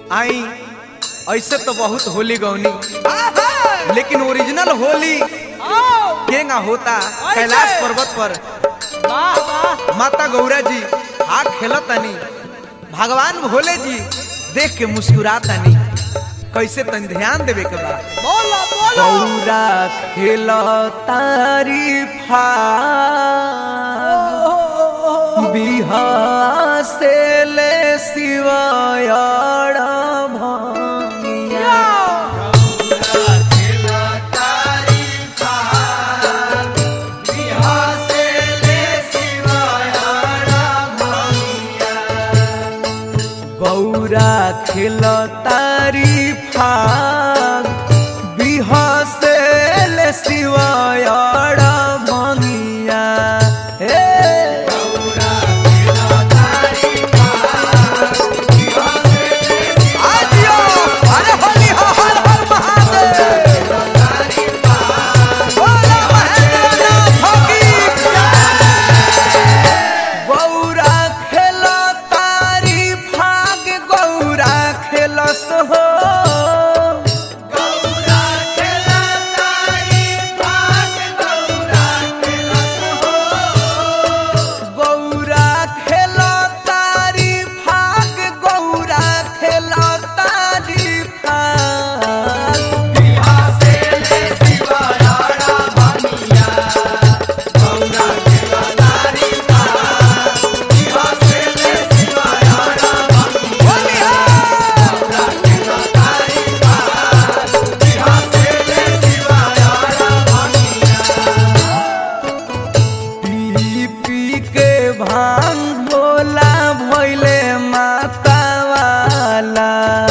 आई ऐसे तो बहुत होली गौनी लेकिन ओरिजिनल होली केंगा होता कैलाश पर्वत पर वाह वाह माता गौरा जी आग खेलतनी भगवान भोले जी देख के मुस्कुरातनी कैसे तन ध्यान देवे के बा बोलो बोलो गौरा खेलतारी फा बिहा से ले शिवायाड़ भंगिया गौरा खेलतारी फाग बिहा से ले शिवायाड़ भंगिया हे आजियो अरे होली हो हर हर महादेव बोलो महेंद्रनाथ की गौरा खेल तारी फाग गौरा खेलस हो गौरा खेल तारी फाग गौरा खेल तारी फाग होली हो पी पी के भांग भोला भैले माता वाला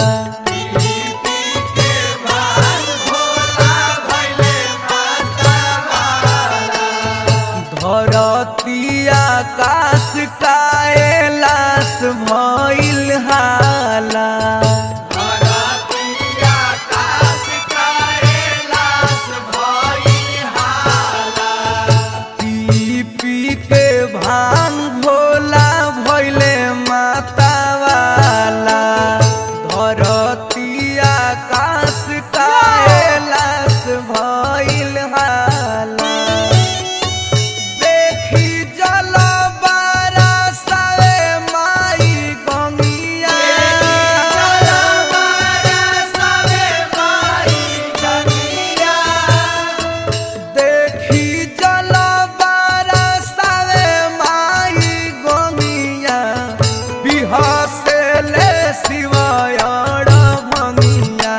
धरती आकाश काएलास भइल हाला पी पी के भांग भोला भैले माता वाला धरती आकाश काएलास भइल हाला देखी जल बरसावे माई गंगिया देखी जल बरसावे माई गंगिया बिहसे ले शिवायड़ भंगिया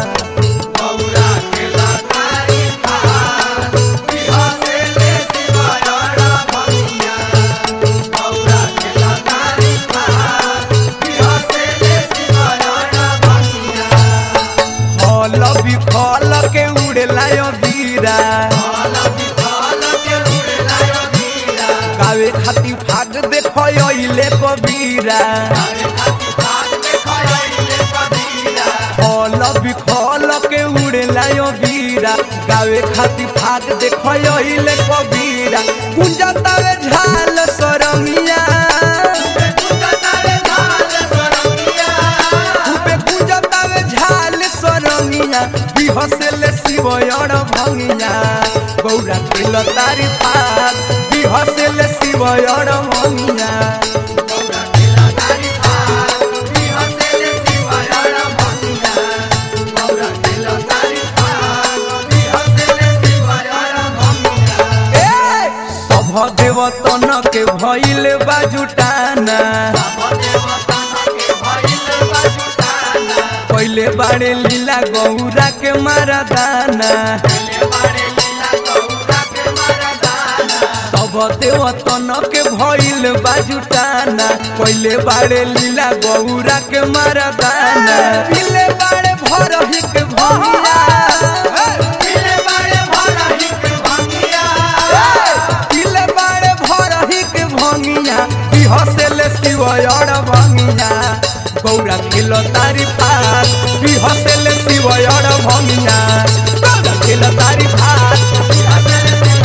फल भी फल के उड़ेला बीरा गावे खाती भाग देखो अइले कबीरा फल भी फल के उड़ेला बीरा गावे खाती भाग देखो अइले कबीरा कुंजतावे झाल सरमिया खूबे कुंजतावे झाल सरमिया बिहसेले शिवयड़ भंगिया गौरा खेल तारी फाग बिहसेले शिवयड़ भंगिया ए सभ देवतन के भइल बाजुटाना पहिले बाड़े लीला गौरा के मारदाना सब देवतन के भइल बाजुटाना पहिले बाड़े लीला गौरा के मारदाना पहिले बाड़े भरही के भंगिया पहिले बाड़े भरही के भंगिया बिहसेले शिवयड़ भंगिया गौरा खेल तारी फास बिहसेले शिवयड़ भंगिया गौरा खेल तारी फास बिहसेले शिवयड़